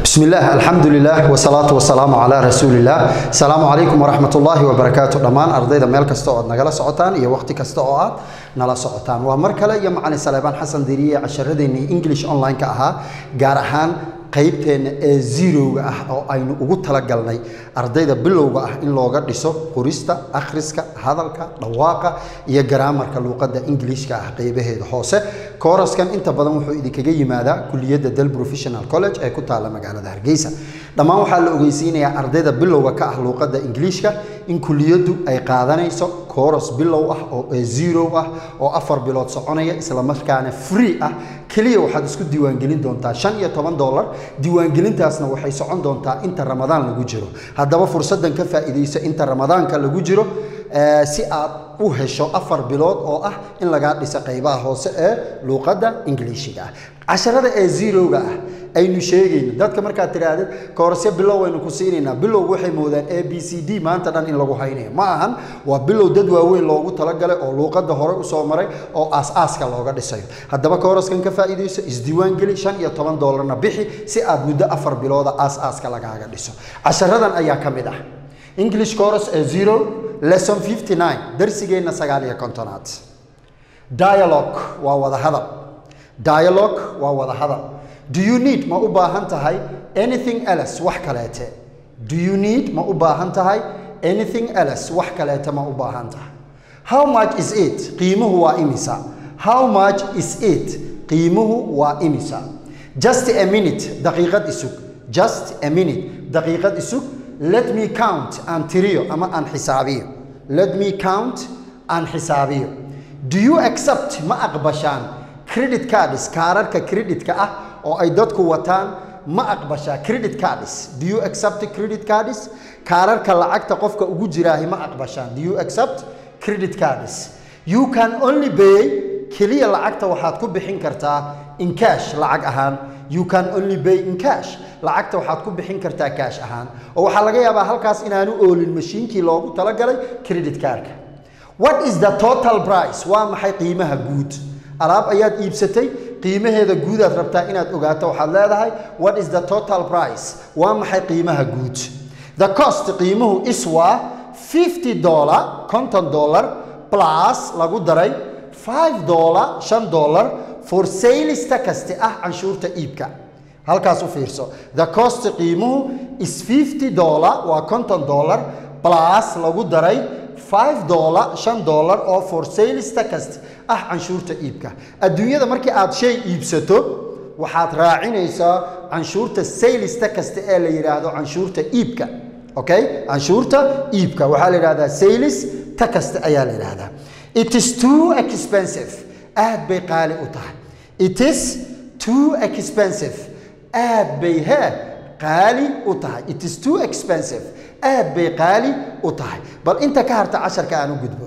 بسم الله الحمد لله والصلاة والسلام على رسول الله السلام عليكم ورحمة الله وبركاته دمان أرضيدا ميل كستا oo nagala socotaan iyo waqti kasta oo aad nala socotaan waa mar kale iyo macalin Salebaan Xasan Diriye casharadeenii English online ka ahaa gaar ahaan qaybteena ee zero-ga ah oo aynu ugu talagalnay ardayda bilowga ah in looga dhiso qorista akhriska hadalka dhawaaqa iyo garaamarka luuqadda ingiliishka ah qaybaheeda hoose kooraskan inta badan wuxuu idinkaga yimaadaa kuliyadda del professional college ee ku taalla magaalada hargeysa dhammaan waxaa la ogeysiinayaa ardayda bilowga ka ah luuqadda ingiliishka in kuliyaddu ay qaadanayso kooras bilow ah oo ee zero ah oo afar bilood soconaya islamarkaana free ah keliya waxaad isku diiwaangelin doontaa shan iyo toban dollar diiwaangelintaasna waxay socon doontaa inta ramadaan lagu jiro haddaba fursaddan ka faa'iidayso inta ramadaanka lagu jiro si aad u hesho afar bilood oo ah in lagaa dhiso qaybaha hoose ee luuqadda ingiliishiga ah casharada ee zero-ga ah aynu sheegayno dadka markaad tidhaahdid koorasyo bilow aynu ku siinaynaa bilowgu waxay moodaan a b c d maanta dhan in lagu haynayo ma ahan waa bilow dad waaweyn loogu talagalay oo luuqadda hore usoo maray oo aas-aaska looga dhisayo haddaba kooraskan ka faa'iidayso isdiiwaangeli shan iyo toban dollarna bixi si aad muddo afar bilooda aas-aaska lagaaga dhiso casharadan ayaa ka mid ah english course ee zero lesson 59 darsigeenna sagaal iyo kontonaad dialogue waa wada hadal dialogue waa wada hadal do you need ma u baahan tahay anything else wax kaleete do you need ma u baahan tahay anything else wax kaleete ma u baahan tahay how much is it qiimuhu waa imisa how much is it qiimuhu waa imisa just a minute daqiiqad isug just a minute daqiiqad isug let me count aan tiriyo ama aan xisaabiyo let me count aan xisaabiyo do you accept ma aqbashaan credit cards kaararka creditka ah oo ay dadku wataan ma aqbashaa credit cards do you accept credit cards kaararka lacagta qofka ugu jiraahi ma aqbashaan do you accept credit cards you can only pay keliya lacagta waxaad ku bixin kartaa in cash lacag ahaan you can only pay in cash lacagta waxaad ku bixin kartaa cash ahaan oo waxaa laga yaabaa halkaas inaanu oolin mashiinkii loogu talagalay credit cardka what is the total price waa maxay qiimaha guud alaab ayaad iibsatay qiimaheeda guudaad rabtaa inaad ogaato waxaad leedahay what is the total price waa maxay qiimaha guud the cost qiimuhu is waa 50 dollar konton dollar plus lagu daray 5 dollar 5 dollar for salista kaste ah canshuurta iibka halkaas u fiirso the cost qiimuhu is 50 dollar waa konton dollar plus lagu daray 5 dollar 5 dollar oo for salista kaste ah canshuurta iibka adduunyada markii aad shay iibsato waxaad raacinaysaa canshuurta saylista kasta ee la yidhaahdo canshuurta iibka okay canshuurta iibka waxaa la yidhahdaa saylis ta kasta ayaa la yidhahdaa it is too expensive aad bay qaali u tahay it is too expensive aad bay hee qaali u tahay it is too expensive aad bay qaali u tahay bal inta ka harta casharka aan u gudbo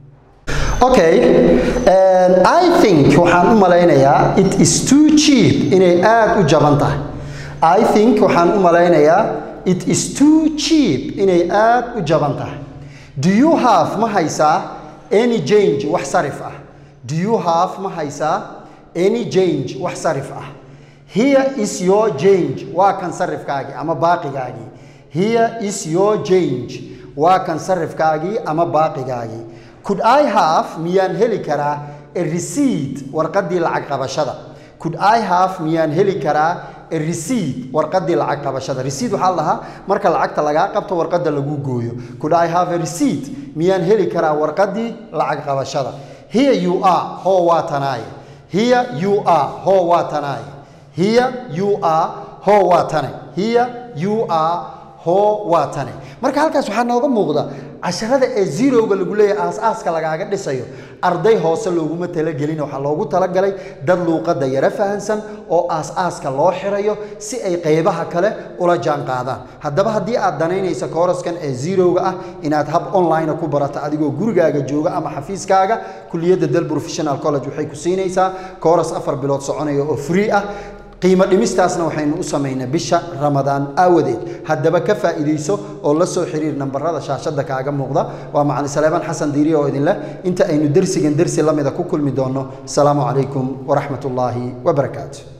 okay and i think waxaan u malaynayaa it is too cheap inay aad u jaban tahay i think waxaan u malaynayaa it is too cheap inay aad u jaban tahay do you have ma haysaa any change wax sarif ah do you have ma haysaa any change wax sarif ah here is your change waa kan sarifkaagii ama baaqigaagii here is your change waa kan sarifkaagii ama baaqigaagii could i have miyaan heli karaa a receipt warqaddii lacag qabashada could i have miyaan heli karaa a receipt warqaddii lacag qabashada receipt waxaa la dhahaa marka lacagta lagaa qabto warqadda lagu gooyo could i have a receipt miyaan heli karaa warqaddii lacag qabashada here you are hoo waa tanaaye here you are hoo waa tanaaye here you are hoo waa tane here you are hoo waa tane marka halkaas waxaa nooga muuqda casharada ee zerowga lagu leeyahay aas-aaska lagaaga dhisayo arday hoose looguma talagelin waxaa loogu talagalay dad luuqadda yaro fahansan oo aas-aaska loo xirayo si ay qaybaha kale ula jaan qaadaan haddaba haddii aad danaynaysa kooraskan ee zerowga ah inaad hab online ku barato adigoo gurigaaga jooga ama xafiiskaaga kuliyadda del professional college waxay ku siinaysaa kooras afar bilood soconaya oo free ah qiimo dhimistaasna waxaynu u samaynaa bisha ramadaan aawadeed haddaba ka faa'iidayso oo la soo xiriir nambarada shaashadda kaaga muuqda waa macalin saleebaan xasan diiriye oo idinleh inta aynu dersigan dersi la mida ku kulmi doonno asalaamu calaykum waraxmat ullaahi wabarakaatu